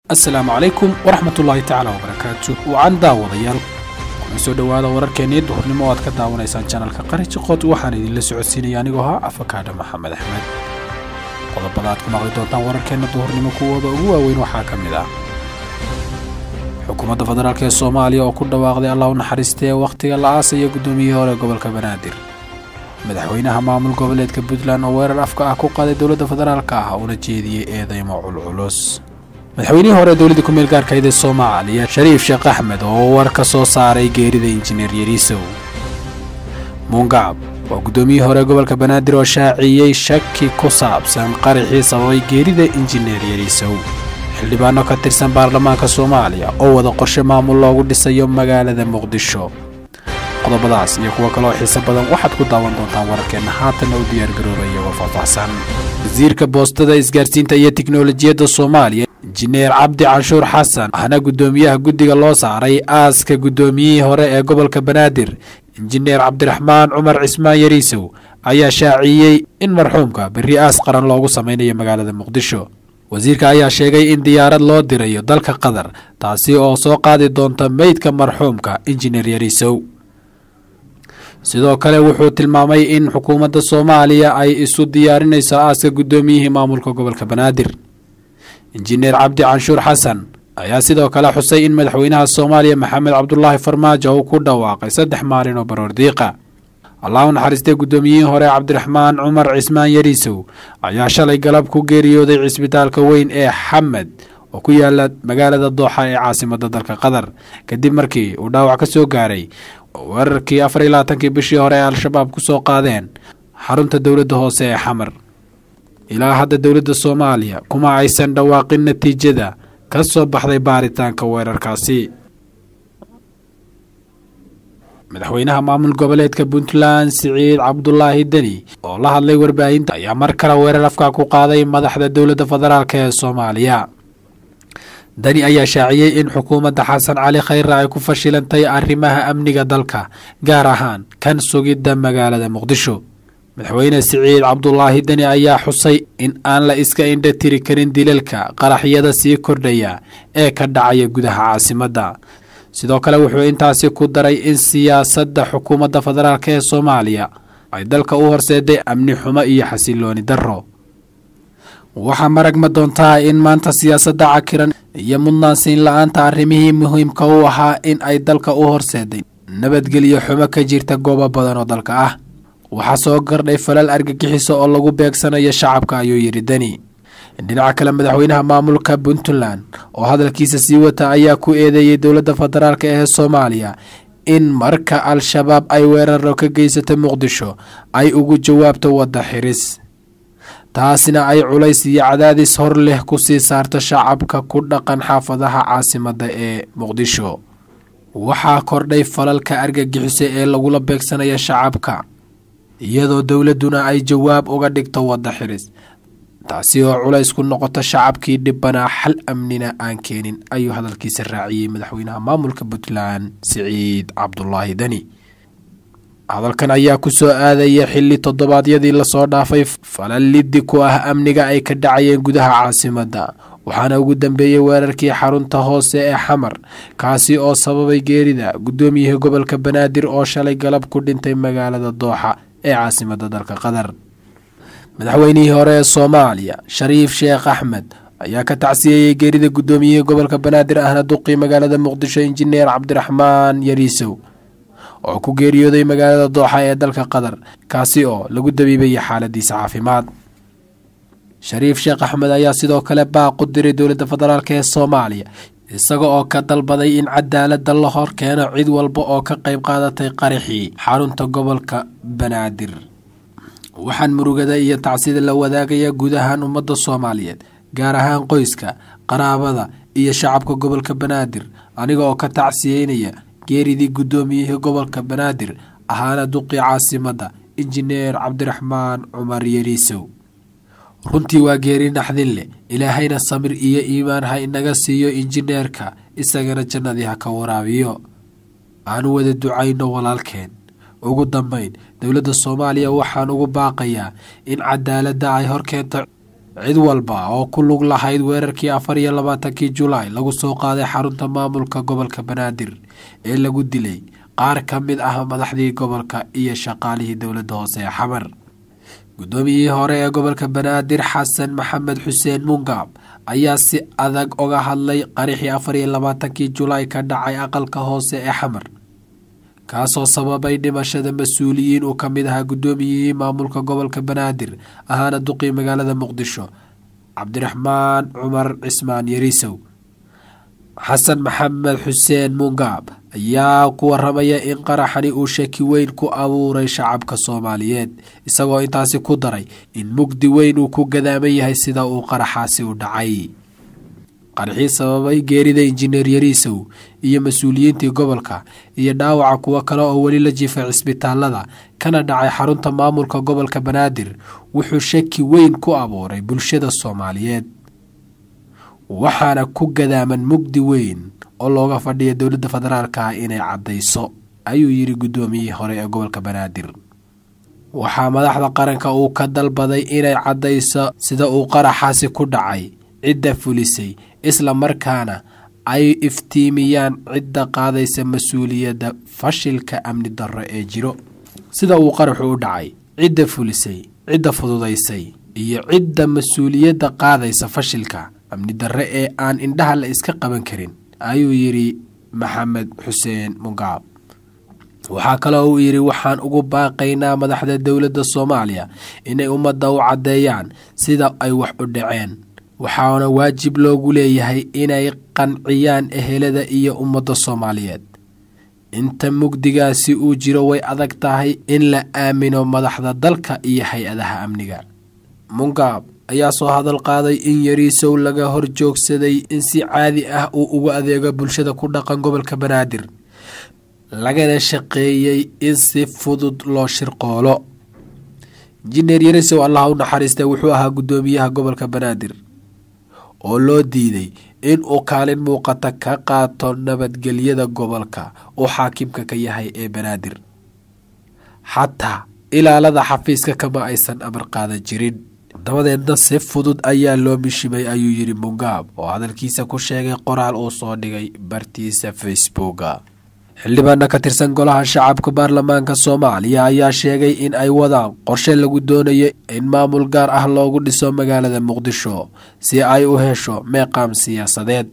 asalaamu calaykum waraxmat ullaahi tacaala wabarakaatu wacan daawadayaal kuna soo dhowaada wararkeennii duhurnimo o aad ka daawanaysaan janalka qari jiqood waxaan idinla socodsiinaya anigoo ahaa afakaadha maxamed axmed qodobada aad ku maqli doontaan wararkeenna duhurnimo kuwooda ugu waaweyn waxaa ka mid ah xukuumadda federaalk ee soomaaliya oo ku dhawaaqday allah u naxariistee wakhtiga la aasaya guddoomiyihii hore gobolka banaadir madaxweynaha maamul goboleedka puntland oo weerar afka ah ku qaaday dowladda federaalk ah una jeediyey eedeymo culculus madaxweynihii hore dowladda ku-meel gaarkayd ee soomaaliya shariif sheekh axmed oo war ka soo saaray geerida injineer yariisow muungacab waa guddoomiyihii hore gobolka banaadir oo shaaciyey shaki ku saabsan qaraxii sababay geerida injineer yariisow xildhibaano ka tirsan baarlamaanka soomaaliya oo wada qorshe maamul loogu dhisayo magaalada muqdisho qodobadaas iyo kuwo kaleoo xiise badan waxaad ku daawan doontaan wararkeenna haatanna u diyaargarooba iyagoo faahfaahsan wasiirka boostada isgaarsiinta iyo tiknolojiyadda soomaaliya injineer cabdi canshuur xasan ahna guddoomiyaha guddiga loo saaray aaska guddoomiyihii hore ee gobolka banaadir injineer cabdiraxmaan cumar cismaan yariisow ayaa shaaciyey in marxuumka berri aas qaran loogu samaynayo magaalada muqdisho wasiirka ayaa sheegay in diyaarad loo dirayo dalka qatar taasi oo soo qaadi doonta meydka marxuumka injineer yariisow sidoo kale wuxuu tilmaamay in xukuumadda soomaaliya ay isu diyaarinayso aaska guddoomiyihii maamulka gobolka banaadir injineer cabdi canshuur xasan ayaa sidoo kale xusay in madaxweynaha soomaaliya maxamed cabdulaahi farmaajo uu ku dhawaaqay saddex maalin oo baroordiiqa allah u naxariistay guddoomiyihii hore cabdiraxmaan cumar cismaan yariisow ayaa shalay galab ku geeriyooday cisbitaalka weyn ee xamed oo ku yaala magaalada dooxa ee caasimadda dalka qatar kadib markii uu dhaawac ka soo gaaray weerarkii afar iyo labaatankii bishii hore ee al-shabaab ku soo qaadeen xarunta dowladda hoose ee xamar ilaa hadda dowladda soomaaliya kuma aysan dhawaaqin natiijada ka soo baxday baaritaanka weerarkaasi madaxweynaha maamul goboleedka puntland siciid cabdulaahi deni oo la hadlay warbaahinta ayaa mar kale weerar afka ku qaaday madaxda dowladda federaalk ee soomaaliya dani ayaa shaaciyey in xukuumadda xasan cali khayre ay ku fashilantay arrimaha amniga dalka gaar ahaan kan sugidda magaalada muqdisho madaxweyne siciid cabdulaahi deni ayaa xusay in aan la iska indha tiri karin dilalka qaraxyada sii kordhaya ee ka dhacaya gudaha caasimadda sidoo kale wuxuu intaasi ku daray in siyaasadda xukuumadda federaalk ee soomaaliya ay dalka u horseeday amni xumo iyo xasilooni darro waxaa maragma doontaa in maanta siyaasadda cakiran iyo mudnaansiin la-aanta arrimihii muhiimka u ahaa in ay dalka u horseeday nabadgelyo xumo ka jirta goobo badan oo dalka ah waxaa soo gardhay falal argagixiso oo lagu beegsanayo shacabka ayuu yidhi deni dhinaca kale madaxweynaha maamulka puntland oo hadalkiisa sii wata ayaa ku eedeeyey dowladda federaalk ee soomaaliya in marka al-shabaab ay weeraro ka geysato muqdisho ay ugu jawaabto wadda xiris taasina ay culays iyo cadaadis hor leh ku sii saarto shacabka ku dhaqan xaafadaha caasimadda ee muqdisho waxaa kordhay falalka argagixiso ee lagula beegsanaya shacabka iyadoo dowladduna ay jawaab uga dhigto wadda xiris taasi oo culays ku noqoto shacabkii dhibbanaa xal amnina aan keenin ayuu hadalkiisa raaciyey madaxweynaha maamulka puntland siciid cabdulaahi deni hadalkan ayaa ku soo aadaya xilli toddobaadyadii lasoo dhaafay falal liddi ku ah amniga ay ka dhacayeen gudaha caasimadda waxaana ugu dambeeyey weerarkii xarunta hoose ee xamar kaasi oo sababay geerida guddoomiyihii gobolka banaadir oo shalay galab ku dhintay magaalada dooxa ee caasimadda dalka qatar madaxweynihii hore ee soomaaliya shariif sheekh axmed ayaa ka tacsiyeeyey geerida guddoomiyihii gobolka banaadir ahna duqii magaalada muqdisho injineer cabdiraxmaan yariisow oo ku geeriyooday magaalada dooxa ee dalka qatar kaasi oo lagu dabiibayay xaaladiisa caafimaad shariif sheekh axmed ayaa sidoo kale baaq u diray dowladda federaalk ee soomaaliya isaga oo ka dalbaday in cadaaladda la hor keeno cid walba oo ka qayb qaadatay qaraxii xarunta gobolka banaadir waxaan murugada iyo tacsida la wadaagaya guud ahaan ummadda soomaaliyeed gaar ahaan qoyska qaraabada iyo shacabka gobolka banaadir aniga oo ka tacsiyeynaya geeridii guddoomiyihii gobolka banaadir ahaana duqii caasimadda injineer cabdiraxmaan cumar yariisow runtii waa geeri naxdin leh ilaahayna samir iyo iimaan ha inaga siiyo injineerka isagana jannadii ha ka waraabiyo aanu wada ducayno walaalkeen ugu dambeyn dowladda soomaaliya waxaan ugu baaqayaa in cadaaladda ay horkeento cid walba oo ku lug lahayd weerarkii afar iyo labaatankii julaay lagu soo qaaday xarunta maamulka gobolka banaadir ee lagu dilay qaar ka mid ah madaxdii gobolka iyo shaqaalihii dowladda hoose ee xamar guddoomiyihii hore ee gobolka banaadir xasan maxamed xuseen mungaab ayaa si adag oga hadlay qarixii afar iyo labaatankii julaay ka dhacay aqalka hoose ee xamar kaasoo sababay dhimashada mas-uuliyiin uu ka mid ahaa guddoomiyihii maamulka gobolka banaadir ahaana duqii magaalada muqdisho cabdiraxmaan cumar cismaan yariisow xasan maxamed xuseen mungaab ayaa ku waramaya in qaraxani uu shaki weyn ku abuuray shacabka soomaaliyeed isagoo intaasi ku daray in mugdi weyn uu ku gadaaman yahay sida uu qaraxaasi u dhacay qaraxii sababay geerida injineer yariisow iyo mas-uuliyiintii gobolka iyo dhaawaca kuwo kale oo weli la jiifay cisbitaalada kana dhacay xarunta maamulka gobolka banaadir wuxuu shaki weyn ku abuuray bulshada soomaaliyeed waxaana ku gadaaman mugdi weyn oo looga fadhiya dowladda federaalka ah inay caddayso ayuu yidhi guddoomiyihii hore ee gobolka banaadir waxaa madaxda qaranka uu ka dalbaday inay caddayso sida uu qaraxaasi ku dhacay cidda fulisay isla markaana ay iftiimiyaan cidda qaadaysa mas-uuliyadda fashilka amni darro ee jiro sida uu qaraxu u dhacay cidda fulisay cidda fududaysay iyo cidda mas-uuliyadda qaadaysa fashilka amni darre ee aan indhaha la iska qaban karin ayuu yidhi maxamed xuseen mungaab waxaa kaloo uu yidhi waxaan ugu baaqaynaa madaxda dowladda soomaaliya inay ummadda u caddeeyaan sida ay wax u dhaceen waxaana waajib loogu leeyahay inay qanciyaan ehelada iyo ummadda soomaaliyeed inta mugdigaasi uu jiro way adag tahay in la aamino madaxda dalka iyo hay-adaha amniga mungaab ayaa soo hadal qaaday in yariisow laga hor joogsaday in si caadi ah uu ugu adeego bulshada ku dhaqan gobolka banaadir lagana shaqeeyey in si fudud loo shirqoolo injineer yariisow allah u naxariista wuxuu ahaa guddoomiyaha gobolka banaadir oo loo diiday in uu kaalin muuqata ka qaato nabadgelyada gobolka uu xaakimka ka yahay ee banaadir xataa ilaalada xafiiska kama aysan amar qaadan jirin dabadeedna si fudud ayaa loo mishimay ayuu yidhi mungaab oo hadalkiisa ku sheegay qoraal uu soo dhigay bartiisa facebooka xildhibaana ka tirsan golaha shacabka baarlamaanka soomaaliya ayaa sheegay in ay wadaan qorshe lagu doonayo in maamul gaar ah loogu dhiso magaalada muqdisho si ay u hesho meeqaam siyaasadeed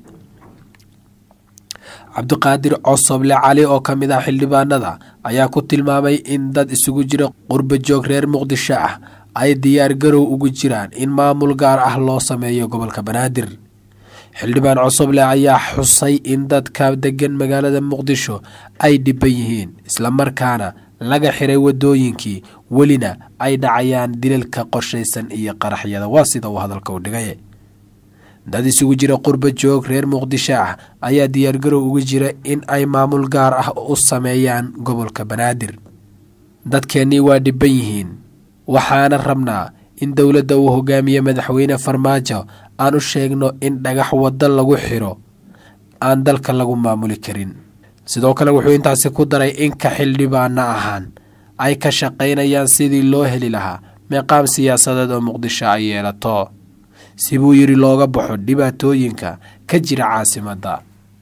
cabdiqaadir cosoble cali oo ka mid ah xildhibaanada ayaa ku tilmaamay in dad isugu jira qurba joog reer muqdisho ah ay diyaar garow ugu jiraan in maamul gaar ah loo sameeyo gobolka banaadir xildhibaan cosoble ayaa xusay in dadka degan magaalada muqdisho ay dhiban yihiin islamarkaana laga xiray wadooyinkii welina ay dhacayaan dilalka qorshaysan iyo qaraxyada waa sida uu hadalka u dhigay dad isugu jira qurba joog reer muqdisho ah ayaa diyaargarow uga jira in ay maamul gaar ah u sameeyaan gobolka banaadir dadkeennii waa dhiban yihiin waxaana rabnaa in dowladda uu hogaamiye madaxweyne farmaajo aan u sheegno in dhagax waddo lagu xiro aan dalka lagu maamuli karin sidoo kale wuxuu intaasi ku daray in ka xildhibaana ahaan ay ka shaqaynayaan sidii loo heli lahaa meeqaam siyaasadeed oo muqdisho ay yeelato si buu yidhi looga baxo dhibaatooyinka ka jira caasimadda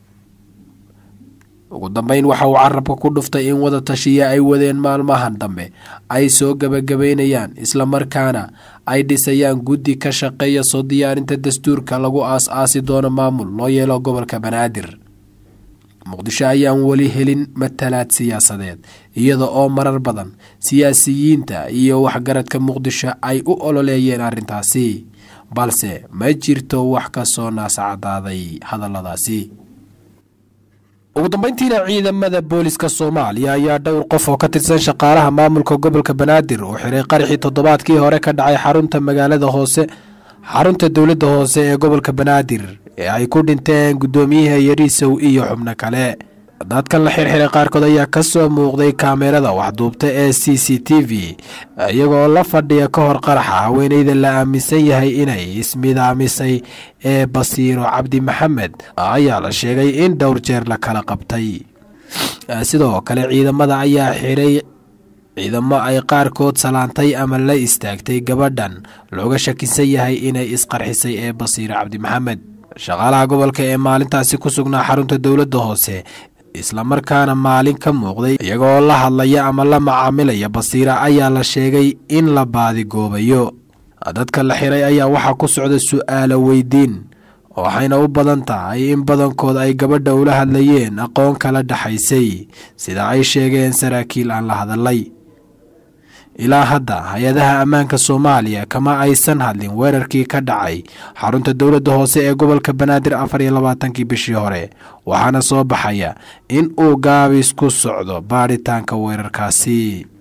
ugu dambeyn waxa uu carabka ku dhuftay in wada tashiya ay wadeen maalmahan dambe ay soo gebagabaynayaan islamarkaana ay dhisayaan guddi ka shaqeeya soo diyaarinta dastuurka lagu aas-aasi doono maamul loo yeelo gobolka banaadir muqdisho ayaan weli helin matalaad siyaasadeed iyada oo marar badan siyaasiyiinta iyo waxgaradka muqdisho ay u ololeeyeen arrintaasi balse ma jirto wax ka soo naasacadaaday hadalladaasi ugu dambeyntiina ciidamada booliska soomaaliya ayaa dhowr qof oo ka tirsan shaqaalaha maamulka gobolka banaadir oo xiray qaraxii toddobaadkii hore ka dhacay xarunta magaalada hoose xarunta dowladda hoose ee gobolka banaadir ee ay ku dhinteen guddoomiyaha yariisow iyo xubno kale dadkan la xirxiray qaarkood ayaa ka soo muuqday kaamerada waxduubta ee c c t v iyagoo la fadhiya ka hor qaraxa haweeneyda la aaminsan yahay inay ismidaamisay ee basiiro cabdi maxamed ayaa la sheegay in dhowr jeer la kala qabtay sidoo kale ciidamada ayaa xiray ciidamo ay qaarkood salaantay ama la istaagtay gabadhan looga shakisan yahay inay isqarxisay ee basiire cabdi maxamed shaqaalaha gobolka ee maalintaasi ku sugnaa xarunta dowladda hoose islamarkaana maalin ka muuqday iyagoo la hadlaya ama la macaamilaya basiire ayaa la sheegay in la baadigoobayo dadka la xiray ayaa waxaa ku socda su-aalo weydiin waxayna u badan tahay in badankood ay gabadha ula hadlayeen aqoon kala dhexaysay sida ay sheegeen saraakiil aan la hadalay ilaa hadda hay-adaha ammaanka soomaaliya kama aysan hadlin weerarkii ka dhacay xarunta dowladda hoose ee gobolka banaadir afar iyo labaatankii bishii hore waxaana soo baxaya in uu gaabis ku socdo baadhitaanka weerarkaasi